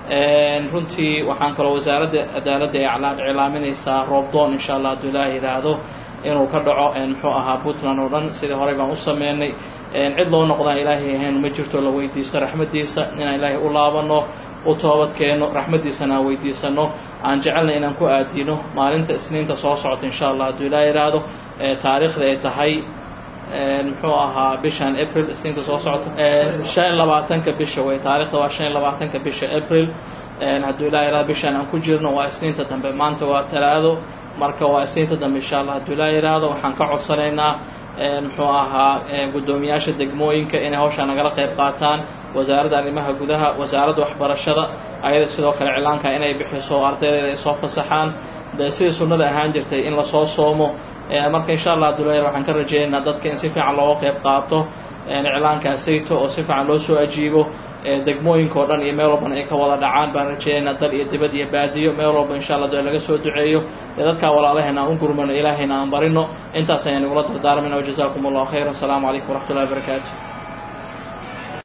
runtii waxaan kaloo wasaaradda cadaaladda ee iclaaminaysaa roobdoon insha allah hadduu ilaaha yidhaahdo inuu ka dhaco muxuu ahaa puntland oo dhan sidii horey baan u sameynay cid loo noqdaan ilaahay ahayn ma jirto la weydiisto raxmaddiisa inaan ilaahay u laabano u toobadkeeno raxmaddiisana aan weydiisano aan jecelna inaan ku aadino maalinta isniinta soo socota insha allah hadduu ilaaha yidhaahdo taariikhda ay tahay muxuu ahaa bishan april isniinta soo socota shan iyo labaatanka bisha wey taarikhda waa shan iyo labaatanka bisha april hadduu ilaha yihahdo bishaan aan ku jirno waa isniinta dambe maanta waa talaado marka waa isniinta dambe insha allah hadduu ilaha yidhaahdo waxaan ka codsanaynaa muxuu ahaa guddoomiyaasha degmooyinka inay hawshaa nagala qayb qaataan wasaaradda arrimaha gudaha wasaaradda waxbarashada ayada sidoo kale cilaanka inay bixiso ardaydeeda ay soo fasaxaan dee sidii sunnada ahaan jirtay in lasoo soomo marka insha allah abdullahi waxaan ka rajaynaynaa dadka in si fiican looga qayb qaato iclaankaasayto oo si fiican loo soo ajiibo degmooyinka o dhan iyo meel walbana ay ka wada dhacaan baan rajaynaynaa dal iyo dibad iyo baadiyo meel walba insha allah dee laga soo duceeyo dee dadkaa walaalahayna aan u gurmano ilaahayna aan barino intaas ayaan igula dardaarmayna wajazakum allahu khayra asalaamu calaykum waraxmat ullahi wabarakaatu